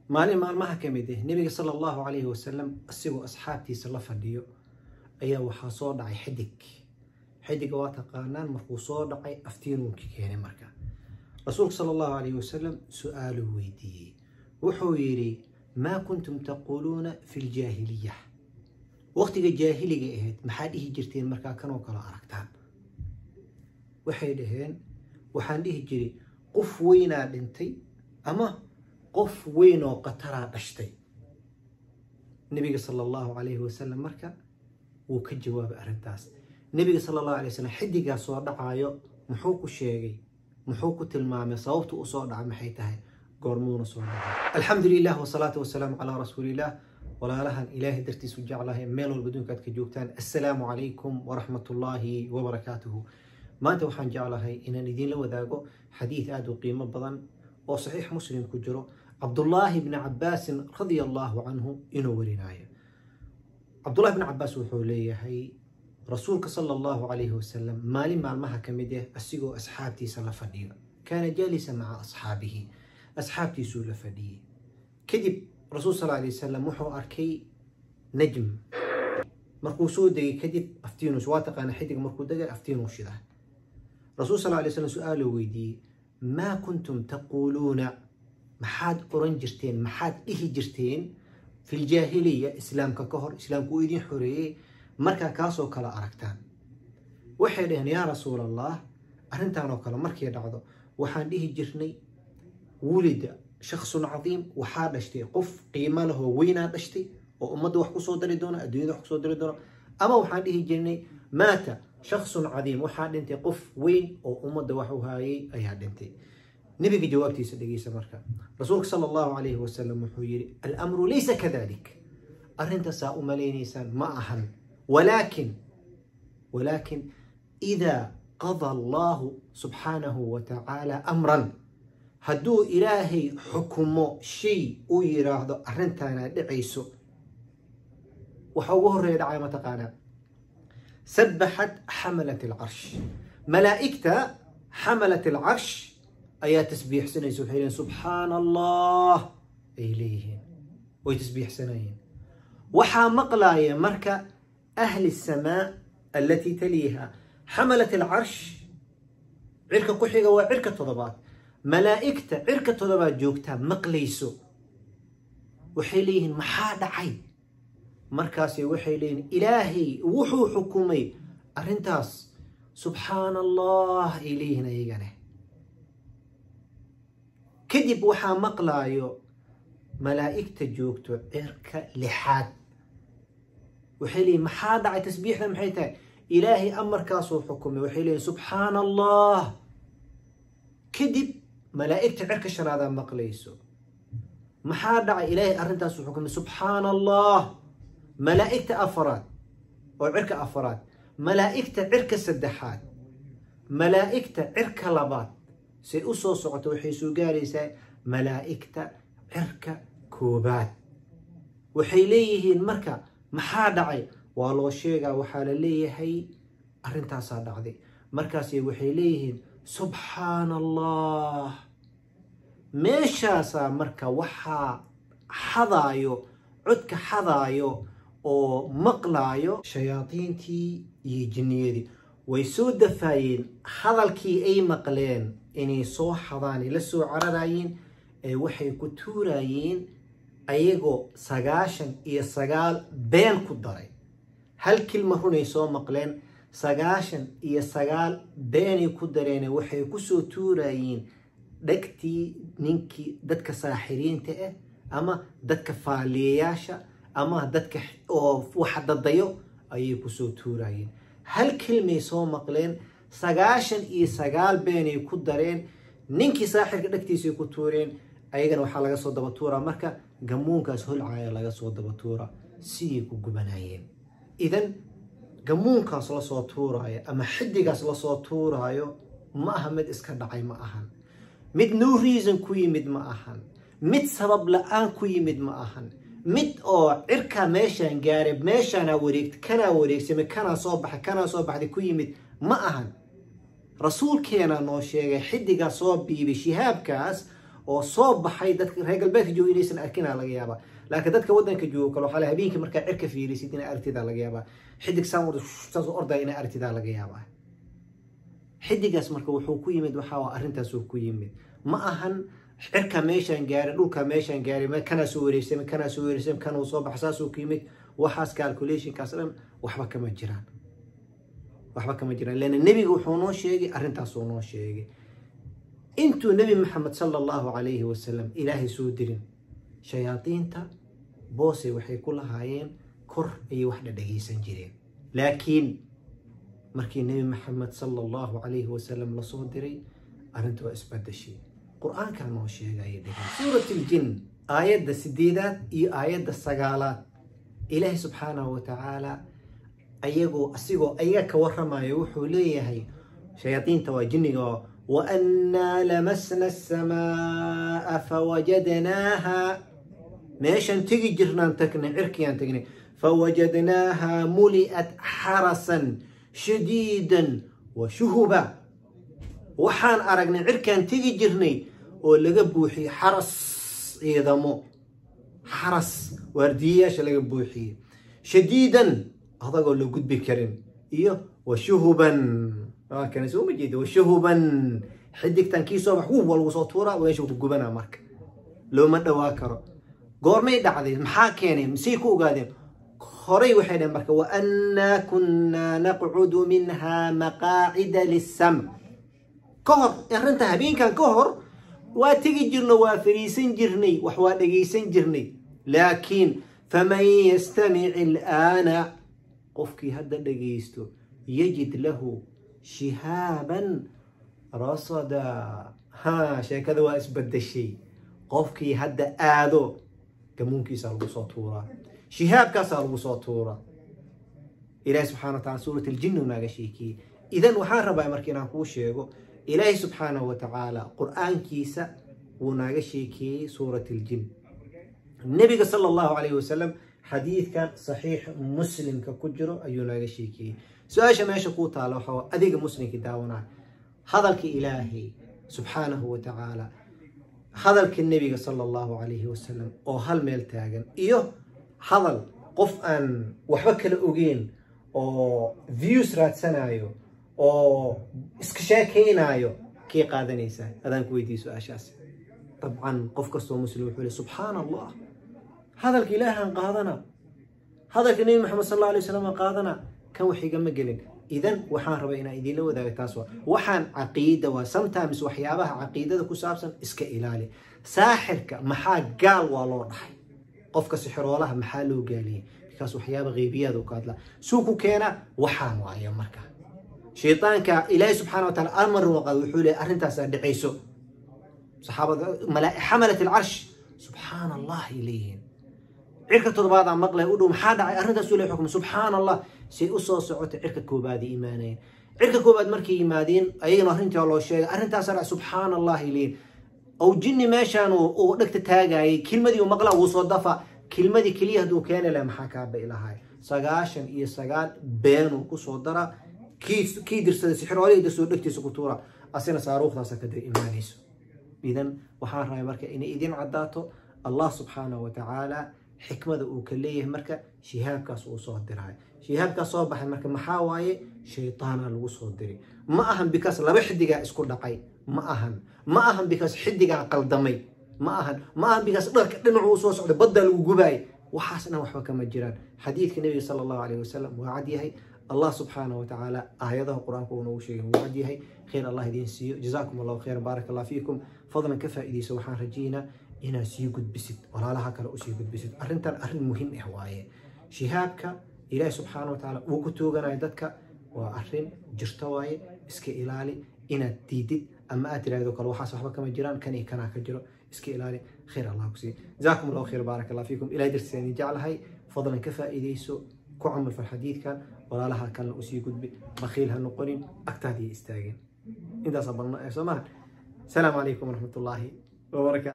maalin maalmaha ka mid ah nebiga sala allahu calayhi wasalam isagoo asxaabtiisa la fadhiyo ayaa waxaa soo dhacay xidig xidiga waa taqaanaan markuu soo dhacay aftiinuunka keenay marka rasuulka sala allahu calayhi wasalam su-aaluu weydiiyey wuxuu yidhi maa kuntum taquuluuna fi ljaahiliya waqtiga jaahiliga ahayd maxaa dhihi jirteen markaa kanoo kale aragtaan waxay dhaheen waxaan dhihi jiray qof weynaa dhintay ama qof weyn oo qataraa dhashtay nebiga sala allahu calayhi wasalam marka wuu ka jawaabay arrintaas nebiga sala allahu alay wasalam xidigaa soo dhacaayo muxuu ku sheegay muxuu ku tilmaamay sababta u soo dhaca maxay tahay goormuuna soo dhacay alxamdu lilah wasalaatu wasalaamu calaa rasuuliillah walaalahan ilaahay dartiisu jeclahay meel walba adduunka aad ka joogtaan assalaamu calaykum waraxmat ullaahi wabarakaatuhu maanta waxaan jeclahay inaan idiinla wadaago xadiid aada u qiimo badan oo saxiix muslim ku jiro cabdullaahi bni cabaasin radia allaahu canhu inuu warinayo cabdullahi bni cabaas wuxuu leeyahay rasuulka sala allahu calayhi wasalam maalin maalmaha ka mid ah asigoo asxaabtiisa la fadhiyo kaana jaalisa maca asxaabihi asxaabtiisuu la fadhiyey kadib rasuul sal alay wasalam wuxuu arkay najm markuu soo degay kadib aftiinus waa taqaana xidig markuu degay aftiinuu shida rasuul sal alay slam su-aaluu weydiiyey maa kuntum taquuluuna maxaad oran jirteen maxaad dhihi jirteen fi ljaahiliya islaamka ka hor islaamku uu idin xoreeyey markaa kaasoo kale aragtaan waxay dhaheen yaa rasuul allah arrintan oo kale markay dhacdo waxaan dhihi jirnay wulida shaksun cadiim waxaa dhashtay qof qiimo lahoo weynaa dhashtay oo ummadda wax kusoo dari doona adduunyada wax kusoo dari doona ama waxaan dhihi jirnay maata shaksun cadiim waxaa dhintay qof weyn oo ummadda wax u haayay ayaa dhintay nebiga jawaabtiisa dhegeysa marka rasuulka sala allahu calayhi wasalam wuxuu yidhi alamru laysa kadalik arrintaasaa u malaynaysaan ma ahan walaakin walaakin idaa qada allahu subxaanahu wa tacaala amran hadduu ilaahay xukumo shay uu yidhaahdo arrintaana dhicayso waxa ugu horreeya dhacaya mataqaanaa sabbaxat xamalat alcarsh malaa'igta xamalat alcarsh ayaa tasbiixsanaysa waxay leeyihin subxaana allah ay leeyihiin way tasbiixsanayeen waxaa maqlaaya marka ahli samaa alatii taliiha xamalat alcarsh cirka ku xiga waa cirka toddobaad malaa'igta cirka toddobaad joogtaa maqlayso waxay leeyihiin maxaa dhacay markaase waxay leeyihin ilaahay wuxuu xukumay arrintaas subxaana allah ay leeyihiin ayagane kadib waxaa maqlaayo malaa'igta joogto cirka lixaad waxay leeyihin maxaa dhacay tasbiixda maxay tahay ilaahay amarkaasuu xukumay waxay leeyihin subxaana allah kadib malaa'igta cirka shanaadaa maqlayso maxaa dhacay ilaahay arrintaasuu xukumay subxaana allah malaa'igta afaraad oo cirka afaraad malaa'igta cirka saddexaad malaa'igta cirka labaad say u soo socoto waxay soo gaaraysaa malaa'igta cirka koobaad waxay leeyihiin marka maxaa dhacay waa loo sheegaa waxaa la leeyahay arrintaasaa dhacday markaase waxay leeyihiin subxaana allah meeshaasaa marka waxaa xadaayo codka xadaayo oo maqlaayo shayaadiintii iyo jinniyadii way soo dafaayeen hadalkii ay maqleen inay soo xadaan la soo cararayeen ee waxay ku tuurayeen ayagoo sagaashan iyo sagaal been ku daray hal kilma runay soo maqleen sagaashan iyo sagaal beenay ku dareene waxay kusoo tuurayeen dhegtii ninkii dadka saaxiriinta ah ama dadka faaliyayaasha ama dadka oo wax dadayo ayay kusoo tuurayeen hal kilmay soo maqleen sagaashan iyo sagaal beenay ku dareen ninkii saaxirka dhegtiisay ku tuureen ayagana waxaa laga soo daba tuuraa marka gamuunkaas holcaya laga soo daba tuura siyay ku gubanayeen idan gamuunkaas lasoo tuuraayo ama xidigaas lasoo tuuraayo ma aha mid iska dhacay ma ahan mid no reason ku yimid ma ahan mid sabab la-aan ku yimid ma ahan mid oo cirkaa meeshaan gaaray meeshaanaa wareegta kanaa wareegsamay kanaa soo baxay kanaa soo baxday ku yimid ma ahan rasuulkeena noo sheegay xidigaa soo biibay shihaabkaas oo soo baxay dadka reer galbeedka jooga inaysan arkinaa laga yaabaa laakiin dadka waddanka jooga kale waxaa habeenkii markaa cirka fiirisid inaa aragtidaa laga yaabaa xidig saamur saas ordaya inaa aragtidaa laga yaabaa xidigaas marka wuxuu ku yimid waxaa arrintaasuu ku yimid ma ahan cirka meeshaan gaaray dhulka meeshaan gaaray kanaa soo wareegsame kanaa soo wareegsame kanuu soo baxa saasuu ku yimid waxaas calculationkaas dhan waxba kama jiraan waxba kama jiraan leanna nebiga wuxuu noo sheegay arrintaasuu noo sheegay intuu nebi maxamed sala allahu calayhi wasalam ilaahay soo dirin shayaadiinta boose waxay ku lahaayeen kor ayay wax dhadhagaysan jireen laakiin markii nebi maxamed sala allahu calayhi wasalam lasoo diray arrinta waa isbadashay qur-aankaa noo sheegaya dhegay suurat iljin aayadda sideedaad iyo aayadda sagaalaad ilaahay subxaanahu wa tacaala ayagoo asigoo ayaga ka warramayo wuxuu leeyahay shayaadiinta waa jinniga waannaa lamasna asamaa fawajadnaaha meeshaan tegi jirnaan tagnay cirkiyaan tagnay fawajadnaaha muli'at xarasan shadiidan wa shuhuba waxaan aragnay cirkaan tegi jirnay oo laga buuxiyey xaras ciidamo xaras waardiyayaasha laga buuxiyey shadiidan adagoo la gudbi karin iyo washuhuban kana soo ma jeeda washuhuban xidigtan kii soo bax wuwa lagu soo tuuraa meesha ku gubanaa marka looma dhawaa karo goormay dhacday maxaa keenay masay ku ogaadeen horay waxay dhaheen marka waannaa kunnaa naqcudu minha maqaacida lissam ka hor arrinta habeenkan ka hor waa tegi jirno waa fariisan jirnay wax waa dhagaysan jirnay laakiin faman yastamic ilaana qofkii hadda dhagaysto yajid lahu shihaaban rasada ha sheekada waa isbadashay qofkii hadda aado gamuunkiisaa lagu soo tuuraa shihaabkaasaa lagu soo tuuraa ilaahi subxana wa tacala suurat aljinnu naaga sheekiyey idan waxaan rabaa marka inaan kuu sheego ilaahi subxaanahu wa tacaala qur-aankiisa wuu naaga sheekeeyey suurat aljin nebiga sala allahu calayhi wasalam xadiidkan saxiix muslimka ku jiro ayuu naaga sheekeeyey su-aasha meesha kuu taala waxaa adiga muslimkii daawanaa hadalka ilaahay subxaanahu wa tacaala hadalka nebiga sala allahu calayhi wasalam oo hal meel taagan iyo hadal qof aan waxba kala ogeyn oo views raadsanayo oo iska sheekaynaayo kii qaadanaysaa adaan ku weydiiye su-aashaas dabcan qof kastoo muslim wuxuu le subxaana allah hadalka ilaahaan qaadana hadalka nebi maxamed sal alla alay wasalam qaadana kan wax igama gelin idan waxaan rabaa inaan idinla wadaaga taas waa waxaan caqiida waa sometimes waxyaabaha caqiidada ku saabsan iska ilaali saaxirka maxaa gaal waa loo dhahay qofka sixiroolaha maxaa loo gaaliyey bikaas waxyaaba qeybiyaada u ka hadlaa suu ku keena waxaan waayo marka shaytaanka ilaahi subxaana wa taala amar waqad wuxuu leeyahy arrintaasaa dhicayso saxaabada xamalat alcarsh subxaana allah ay leeyihiin cirka todobaadaa maqlaya u dhow maxaa dhacay arrintaas uu leeyahy xukm subxaana allah say u soo socotay cirka koobaadii imaanayeen cirka koobaad markay yimaadeen ayagana arrintaa loo sheegay arrintaasaa dhac subxaana allah ay leeyihin ow jinni meeshaan uu dhegta taagayay kelmadii uu maqlaa wuu soo dafa kelmadii keliya hadduu keeni laha maxaa kaa bai lahay sagaashan iyo sagaal beenuu kusoo dara kii dirsaday sixiroolihii dirsoo dhegtiisa ku tuura asina saaruukhdaasa kada imaanayso idan waxaan rabay marka inay idin caddaato allah subxaanahu wa tacaala xikmada uu ka leeyahay marka shihaabkaas uu soo diray shihaabkaas soo baxay marka maxaa waaye shaytaana lagu soo diray ma ahan bikaas laba xidigaa isku dhacay ma ahan ma ahan bikaas xidigaa qaldamay ma ahan ma ahan bikaas dharka dhinacu u soo socday baddaa lagu gubaayay waxaas dhan waxba kama jiraan xadiidka nebiga sala allahu calayhi wasalam waa cad yahay الله سبحانه وتعالى آياته القرآن كونه شيء وعديه خير الله يدين سيو جزاكم الله خير بارك الله فيكم فضلا كفى إذي سوحان رجينا إنا سيو قد بسد ولا لها كلا أسيو قد بسد أرنتان أرن مهم إحواية شهابك إلهي سبحانه وتعالى وكتوغنا يددك وأرن جرتواي اسك إلالي إنا تيدد أما أترى ذوك الوحاس وحبا كما جيران كان كان كجرو اسك إلالي خير الله كسي جزاكم الله خير بارك الله فيكم إلهي درسيني جعل هاي فضلا كفى إذي سو كعمل في الحديث كان walaalaha kalena usii gudbi bakhiil ha noqonin agtaadii istaageen intaas balna ee soomahan asalaamu calaykum waraxmat ullaahi wabarakaatu